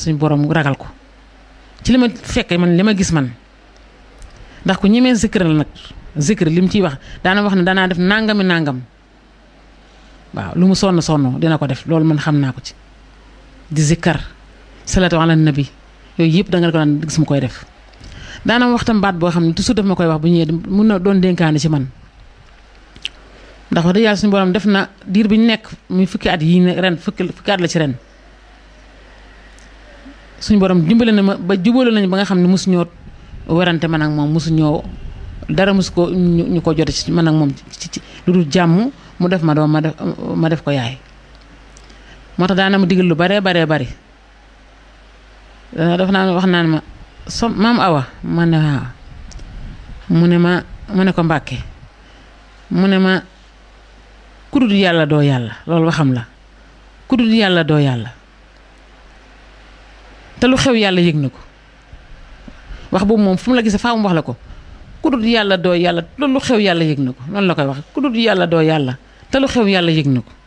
suñu borom ragal ko ci li ma fekkee man li ma gis man ndax ku ñemee zikr la nag zikr li mu ciy wax daana wax ne danaa def nangami nangam waaw lu mu sonn sonn dina ko def loolu man xam naa ko ci di zikkar salatu ala nabi yooyu yëpp da nga ko daan gis mu koy def daana wax tam baat boo xam ne toujours daf ma koy wax bu ñëwee mun na doon dénkaane ci man ndax wax dëgg yàlla suñu borom def na diir bi ñu nekk muy fukki at yi ren fukki fukki at la ci ren suñu borom dimbale na ma ba jubale nañu ba nga xam ne mosu ñoo werante man ak moom mosu ñoo dara mosu ko ñu ko jote ci man ak moom ci ci lu dul jàmm mu def ma doom ma def ma def ko yaay moo tax daana ma digal lu baree baree bari daf naa wax naan ma so maam awa ma ne waaw mu ne ma mu ne ko mbàkke mu ne ma kudut yàlla doo yàlla loolu waxam la kudut yàlla doo yàlla te lu xew yàlla yëg na ko wax boobu moom fu mu la gisee faa mu wax la ko kudut yàlla doo yàlla te lu xew yàlla yëg na ko noonu la koy wax kudut yàlla doo yàlla te lu xew yàlla yëg na ko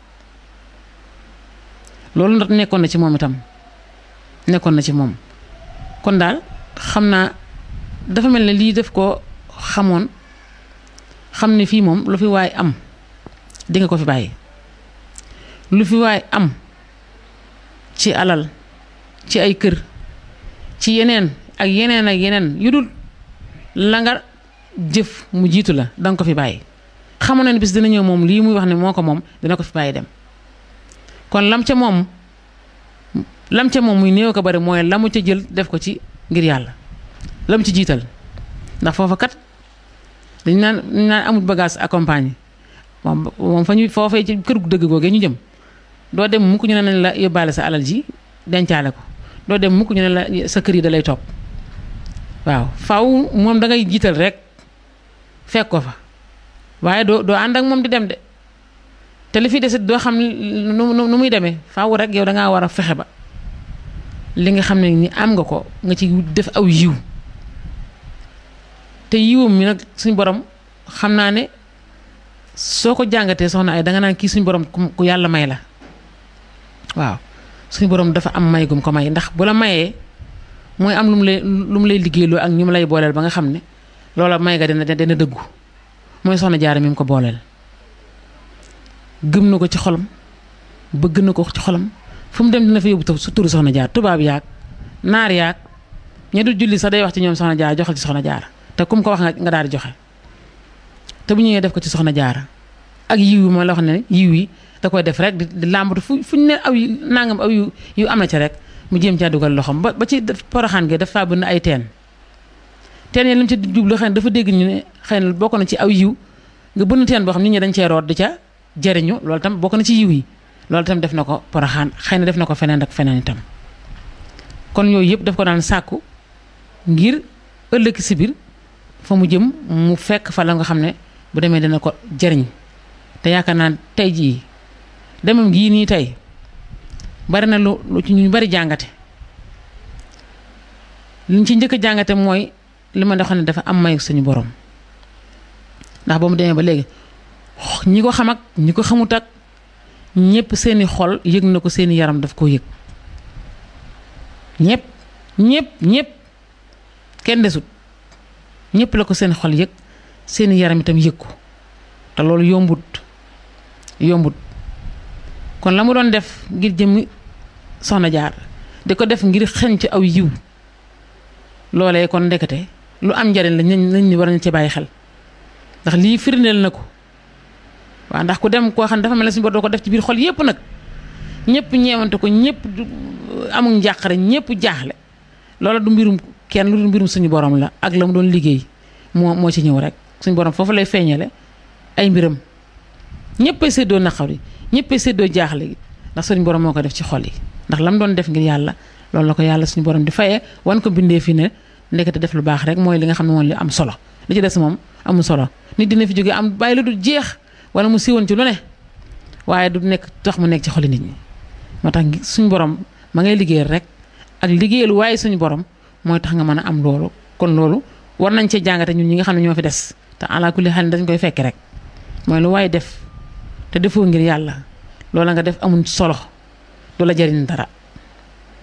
loolu nag nekkoon na ci moom itam nekkoon na ci moom kon daal xam naa dafa mel ne lii def ko xamoon xam ne fii moom lu fi waay am di nga ko fi bàyyi lu fi waay am ci alal ci ay kër ci yeneen ak yeneen ak yeneen yu dul la nga jëf mu jiitu la danga ko fi bàyyi xamoon na ne bis dina ñëw moom lii muy wax ne moo ko moom dina ko fi bàyyi dem kon lam ca moom lam ca moom muy néew ko bari mooy la mu ca jël def ko ci ngir yàlla la mu ci jiital ndax foofa kat dañ naan dañ naan amul bagage accompagné moom moom fa ñu foofee ci kër gu dëgg googee ñu jëm doo dem mukk ñu ne nañ la yóbbaale sa alal ji dencaale ko doo dem mukk ñu ne la sa kër yi da lay topp waaw faw moom da ngay jiital rek fekk ko fa waaye doo doo ànd ak moom di dem de te li fi desit doo xam nu nu muy demee faaw rek yow da ngaa war a fexe ba li nga xam ne ni am nga ko nga ci def aw yiw te yiwam mi nag suñ borom xam naa ne soo ko jàngatee soxna ay danga naan kii suñ borom ku yàlla may la waaw suñ borom dafa am may gum ko may ndax bu la mayee mooy am lu mu lay lu mu lay liggéeyloo ak ñu mu lay booleel ba nga xam ne loola may nga dina dina dëggu mooy soxna jaara mi mu ko booleel gëm na ko ci xolam bëgg na ko ci xolam fu mu dem dina fa yóbbu su turu soxna jaar tubaab yaag naar yaag ña du julli sax day wax ci ñoom soxna jaar joxal ci soxna jaara te kum ko wax nga daal di joxe te bu ñëwee def ko ci soxna jaara ak yiw yi ma la wax ne yiw yi da koy def rek di làmbatu fu fu ñu ne aw yu nangam aw yu yu am na ci rek mu jéem caa dugal loxoom ba ba ci poroxaan gi dafa bënn ay teen teen yi li mu ci jublu xëy na dafa dégg ñu ne xëy na bokk na ci aw yiw nga bënn teen boo xam nit ñi dañ cee root di ca jëriñu loolu tam bokk na ci yiw yi loolu tam def na ko poroxaan xëy na def na ko feneen ak feneen itam kon yooyu yëpp daf ko daan sàkku ngir ëllëg si biir fa mu jëm mu fekk fa la nga xam ne bu demee dina ko jëriñ te yaakaar naa tey jii demam gii nii tey bari na lu lu ci ñu bari jàngate liñ ci njëkk a jàngate mooy li ma xam ne dafa am mayu suñu borom ndax ba mu demee ba léegi ñi ko xam ak ñi ko xamut ak ñëpp seeni xol yëg na ko seeni yaram daf koo yëg ñëpp ñëpp ñëpp kenn desut ñëpp la ko seen xol yëg seeni yaram itam yëg ko te loolu yombut yombut kon la mu doon def ngir jëmmi soxna jaar di ko def ngir xeñ ci aw yiw loolee kon ndekete lu am njariñ la nañ nañ ni war nañ ci bàyyi xel ndax lii firndeel na ko waaw ndax ku dem koo xam ne dafa mel ne suñu bor doo ko def ci biir xol yépp nag ñëpp ñeewante ko ñëpp amul njàqare ñëpp jaaxle loola du mbirum kenn lu du mbirum suñu borom la ak la mu doon liggéey moo moo ci ñëw rek suñu borom foofu lay feeñale ay mbiram ñëppay séddoo naqar yi ñëppay séddoo jaaxle gi ndax suñu borom moo ko def ci xol yi ndax la mu doon def ngir yàlla loolu la ko yàlla suñu borom di fayee wan ko bindee fi ne ndekete def lu baax rek mooy li nga xam ne moom li am solo li ci des moom amul solo nit dina fi jógee am bàyyi la du jeex wala mu siiwoon ci lu ne waaye du nekk tax mu nekk ci xoli nit ñi moo tax suñu borom ma ngay liggéeyal rek ak liggéeyal waaye suñu borom mooy tax nga mën a am loolu kon loolu war nañ cee jàngate ñun ñi nga xam ne ñoo fi des te ala kulli xel dañ koy fekk rek mooy lu waaye def te defoo ngir yàlla loola nga def amul solo du la jariñ dara